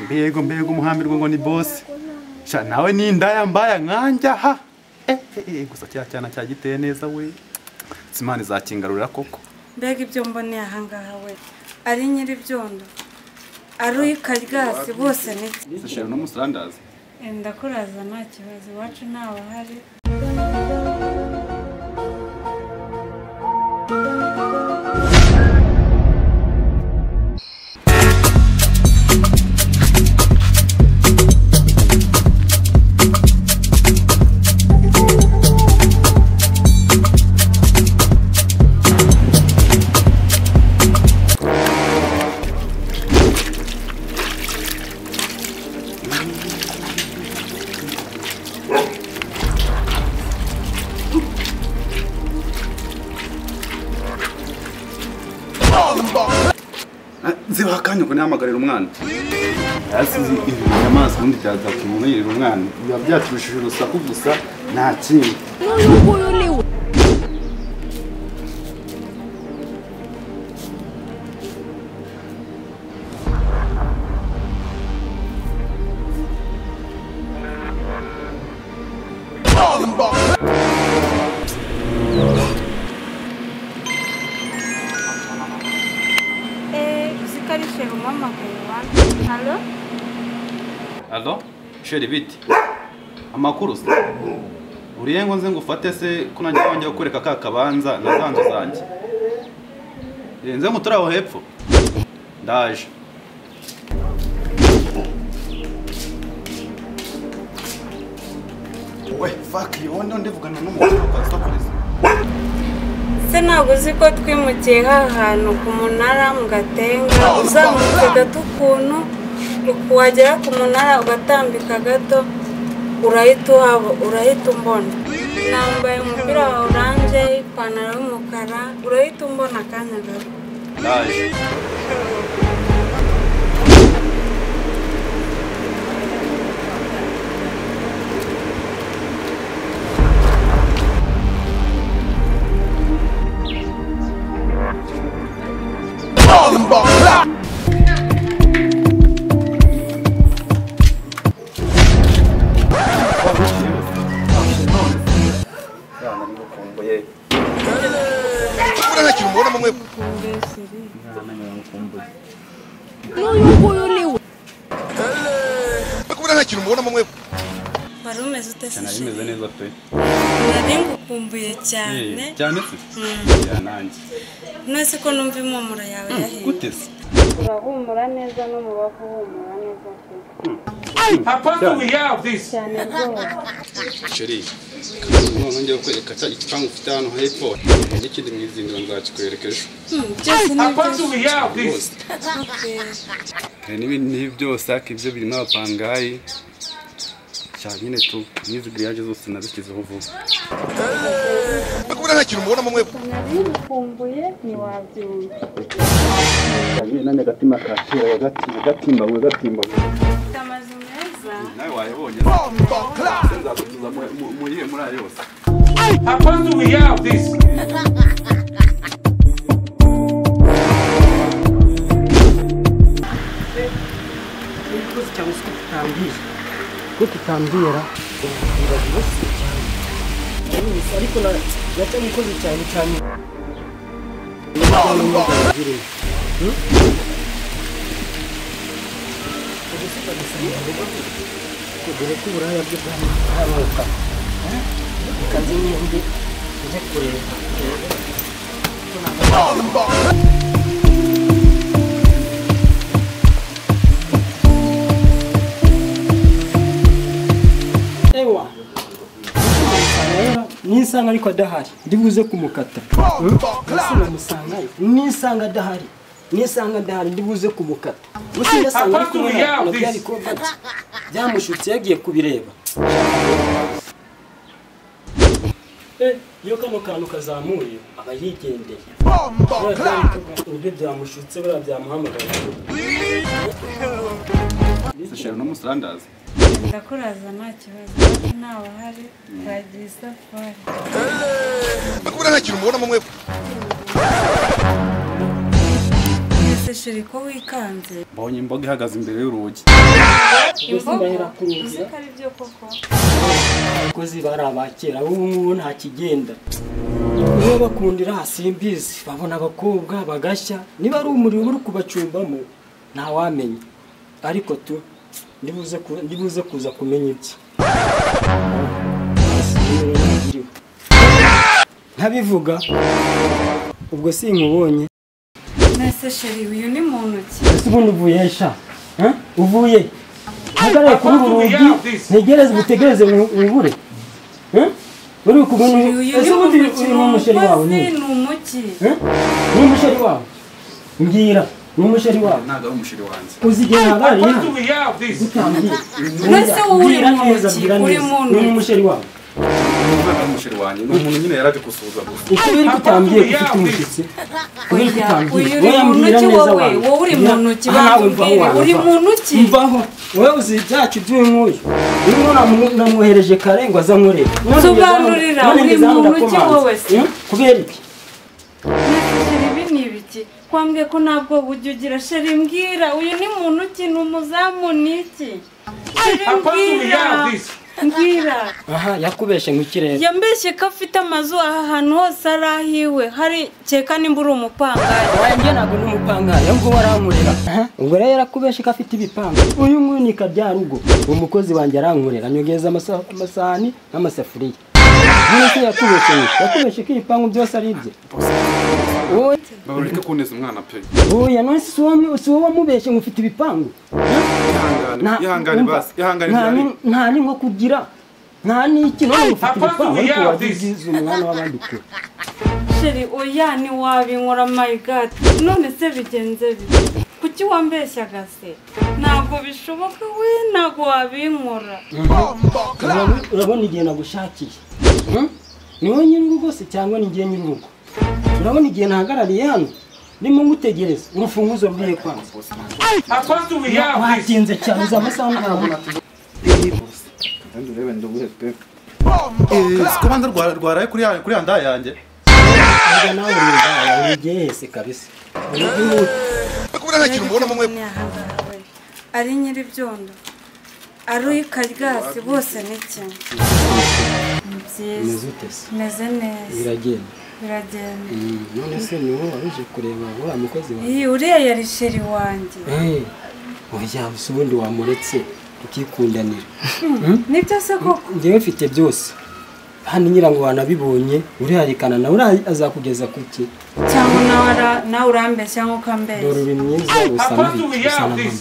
mbego mbego umuhambirwa ngo ni bosi sha nawe ni indaya mbaya nkanjya ha Eh, eh, eh, gusa cya cyana cya giteye neza we simana izakingarurira koko mbega ibyo mboneye ahangaha we ari nyir'ibyondo ari uyikaryasi bose ni bye zishera n'umusandaza ndakuraza nta kibazo iwacu ntawe uhari zibaha akanya ngo nihamagarire umwana yasize ibintu amazi ubundi byazakumwirira umwana biba byacishije urusaku gusa nta kindi N'uyu nguyu ni we. eee uzi ko ari sheru mpamagaye wani hano alo sheri biti amakuru se uriye ngo nze ngufate se ko nanjye wongeye kukwereka ka kabanza na za nzu zanjye Eh, nze nguturi aho hepfo ndaje we faki wowe ndo ndivugana n'umugabo usakureza se ntabwo uzi ko twimukiye hantu ku munara mu gatenga uzamutse gato ukuntu wagera ku munara ugatambika gato urahita uhaba urahita umbona nambaye umupira wa oranje ipantaro y'umukara urahita umbona akanya gato ndaje Mbona nta kintu mubona mwe N'uyu nguyu ni we. kubona nta kintu mubona mwe wari umeze ute se nari meze neza pe nari ngukumbuye cyane Eh, cyane se ya nanjye nose ko numva impumuro yawe yahiye gute se urahumura neza n'umubavu uhumura neza pe How far do we have this? cyane rwose sheri none ngiye kukwereka cya gipangu ufite hano hepfo n'ikindi mu izindiro nzakikwereka ejo Hmm, byose ni How far byiza do we have this? hari n'ibindi nk'ibyo byose ariko ibyo birimo abapangayi cyane nyine tu n'izi giriyaje zose nabishyizeho vuba kubona nta kintu mubona mwe nari ngukumbuye ntiwabyumva nane agatima katera wagatima gatimba we gatimba ufite amazu meza nawe wayabonye nzagutuza muri iyo muri ayo yose How far do we have this? urakoze cyane uzi ko tutambwira ko tutambwira urabibaza ibibazo cyane Yes, ariko na- naracyabikoze cyane cyane dore ko uburaya bwe bwaramuka ukaze imyembe ujye kureba ewa nisanga ariko adahari ndibuze kumukata namusanga nisanga adahari nisanga adahari ndibuze kumukata musinasanga ariko nabyo yari kubata byamushutse yagiye kubireba Eh, iyo kano kantu kazamuye aba yigendeye nibyo byamushutse buriya byamuhamagaye zishera n'umusandaza ndakuraza nta kibazo ariko ntawe uhari twagiye isafari kubona nta kintu mubona mwe mbese shiri ko wikanze mbonye imboga ihagaze imbere y'urugi ndahera imbogo kurugira. uzi ko ari byo koko abakozi bari abakera ubu ngubu nta kigenda niba bakundira simbizi babona abakobwa bagashya niba ari umuriro uri kubacumbamo ntawamenya ariko tu ndibuze ku- ndibuze kuza kumenya ibye ntabivuga ubwo sinkubonye nese sheri uyu ni muntu ki ese ubundi uvuye sha Eh? uvuye uhagarare kuri uru rugi ntegereze ubutegereze wibure uri kubona uyu ese ni ubundi muntu ki ni uyu ni umusheri wawe umukozi ni ni umuki Eh? ni umusheri wawe mbwira ni umusheri wawe ntabwo ari umusheri wanjye uzi igihe habayeho do we have this? utangiye Mbese wowe uri mbwira muntu neza ki? mbwira Uri neza muntu ni ki? umusheri wawe ntabwo ari umusheri wanjye ni umuntu nyine yaraje gusuhuza gusa ukubera ko utambwiye ko ufite umushyitsi ukubera ko utambwiye Uyu uri wowe muntu mbwira ki neza wowe? wawe Wowe uri Mbwira- muntu ki? aha nawe mvaho Bambwire, wawe uri mvaho. muntu ki? mvaho wowe uzi ibyacu by'uyu nguyu uyu nguyu namu- namwohereje kare ngo aze ankorere None ngeze hano- Nsobanurira, none uri ngeze hano muntu ki ndakomanze. wowe se? Hmm? kubera iki nese sheri ibi ni ibiki kwambwiye ko ntabwo ujya ugira sheri mbwira uyu ni muntu ki ni umuzamu ni iki sheri How close do we mbwira have this? mbwira aha yakubeshe mu kirere yambeshye ko afite amazu aha hantu hose ari ahiwe hari keka nimba uri umupangayi wanjye ntabwo ni umupangari ahubwo warankorera ubwo rero yarakubeshe ko afite ibipangu uyu nguyu ni karyarugo uwo mukozi wanjye arankorera anyogeza amasa- amasahani n'amasafuriya none se yakubeshe iki? yakubeshe ko ibipangu byose ari ibye wowe babareke kuneza umwana pe Oya none si wowe si wowe wamubeshye ngo ufite ibipangu Nta- ihangane ihangane wumva, basi ihangane nta byari ni- nta n'inko kugira nta n'iki none ufite Apart ibipangu we ariko have wajya this. ubyiza umwana w'abandi kure sheri oya ntiwabinkora my god none se bigenze bite kuki wambeshyaga se ntabwo bishoboka we ntabwo wabinkora Urabona- urabona igihe nagushakiye Hmm? ni wowe nyir'urugo se cyangwa ni njye nyir'urugo urabona igihe nahagarariye hano ndimo ngutegereza urufunguzo ruriye kwanza How close do we have this? watinze cyane uzi amasaha ntabona kubanza rwaraye kuri ya- kuri ya nda yanjye Erega nawe uri indaya, uri igihese kabisa Uri igihese. kubona nta kintu mubona mumwe ari nyir'ibyondo ari ukaryasi bose ni kimwe ni Umeze byiza ute se? meze neza biragenda biragenda Mm, none se ni wowe wari uje kureba uriya mukozi wawe iyi uriya yari sheri wanjye Eh, oya gusa ubundi wamuretse ukikundanira nibyo se koko njyewe mfite byose hano nyirango wanabibonye uriharikanana nawe ura- azakugeza ku ki cyangwa nawe ara- nawe urambeshya nk'uko dore ambeshya uri mwiza usa How close nabi do we usa na have mama this?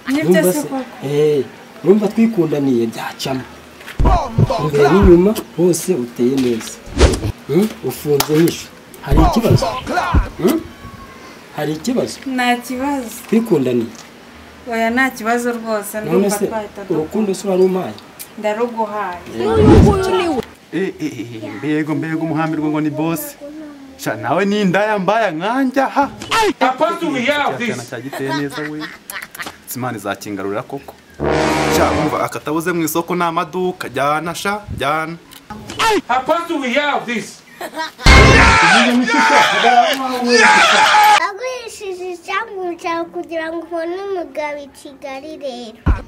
nibyo numva se se koko eh, numva twikundaniye byacamo imbere n'inyuma hose uteye neza Mm, ufunze nisho hari ikibazo Mm? hari ikibazo nta kibazo twikundaniye oya nta kibazo rwose none ndumva se twahita dukora urukundo se urarumpaye ndaruguhaye Eh, eh, eh, mbega mbega umuhambi rwo ngo ni bosi sha nawe ni indaya mbaya nkanjya ha How close do we have cyana this? cya giteye neza we simani zakingarurira koko sha umva akatabuze mu isoko ni amaduka jyana sha jyana How close do we have this? agurishije icyambu cyawe kugira ngo ubone umugabo i kigali rero